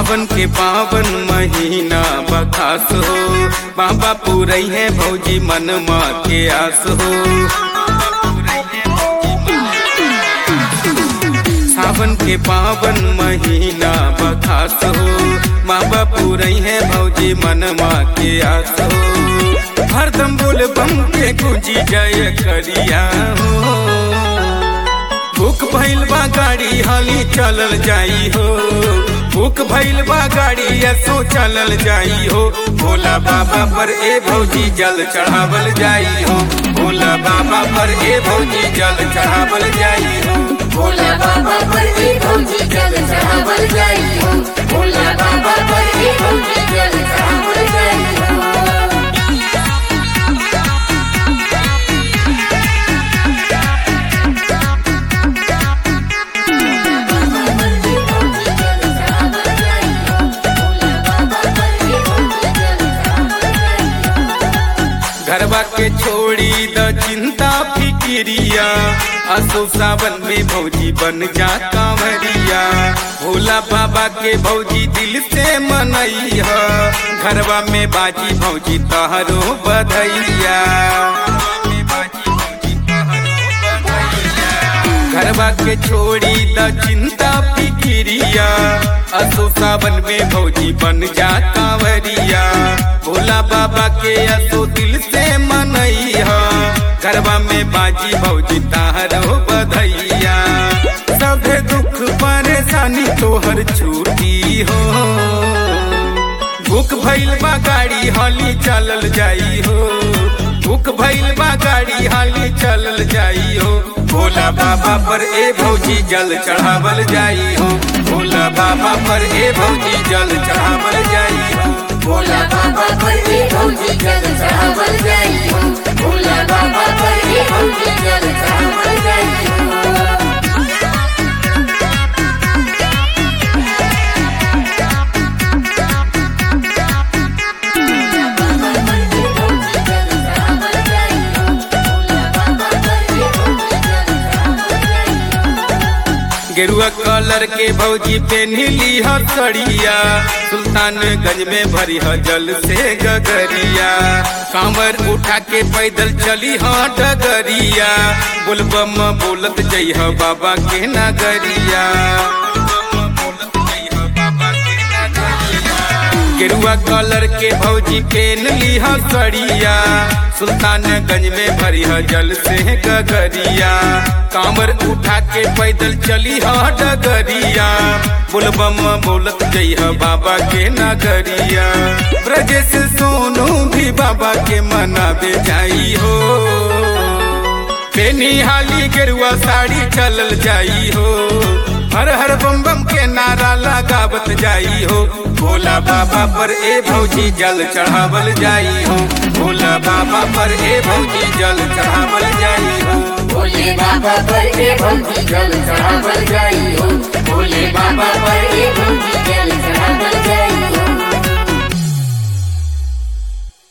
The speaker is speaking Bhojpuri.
सावन के पावन महीना बखास हो बाबा पूरई है भौजी मन माँ के आस हो सावन के पावन महीना बखास हो बाबा पूरई है भौजी मन माँ के आस हो हरदम बोल बम के गुंजी जय करिया हो बुक भइल बा गाड़ी हाली चलल जाई हो बुक भइल बा गाड़ी ऐसो चलल जाई हो भोला बाबा पर ए भौजी जल चढ़ावल जाई हो भोला बाबा पर ए भौजी जल चढ़ावल जाई हो भोला बाबा पर एक भौजी जल चढ़ावल जाई हो भोला बाबा पर एक भौजी जल चढ़ावल जाई हो घरवा के छोड़ी द चिंता फिकिरिया असो सावन में भौजी बन जा कांवरिया भोला बाबा के भौजी दिल से मनैया घरवा में बाजी भौजी तहरो बधैया घरवा के छोड़ी द चिंता फिकिरिया असो सावन में भौजी बन जा कांवरिया भोला बाबा के असो दिल से मनैया घरवा में बाजी भौजी तारो बधैया सभे दुख परेशानी तोहर छूटी हो बुक भइल बा गाड़ी हाली चलल जाई हो बुक भइल बा गाड़ी हाली चलल जाई हो भोला बाबा पर ए भौजी जल चढ़ावल जाई हो भोला बाबा पर ए भौजी जल चढ़ावल जाई हो भोला बाबा पर एक भौजी जल चढ़ावल जाई हो भोला बाबा पर एक भौजी जल चढ़ावल जाई हो गेरुआ कलर के भौजी पेन्हली ह सड़िया सुल्तानगंज में भरी ह जल से गगरिया कांवर उठा के पैदल चली ह डगरिया बोलबम बोलत जइह बाबा के नगरिया गेरुआ कलर के भौजी पेन लीह सड़िया सुल्तानगंज में भरी ह जल से गगरिया कांवर उठा के पैदल चली ह डगरिया बोलबम बोलत जइह बाबा के नगरिया ब्रजेश सोनू भी बाबा के मनावे जाई हो पेनी हाली गेरुआ साड़ी चलल जाई हो हर हर बम बम के नारा लगावत जाई हो भोला बाबा पर ए भौजी जल चढ़ावल जाई हो भोला बाबा पर ए भौजी जल चढ़ावल जाई हो भोले बाबा पर एक भौजी जल चढ़ावल जाई हो भोले बाबा पर एक भौजी जल चढ़ावल जाई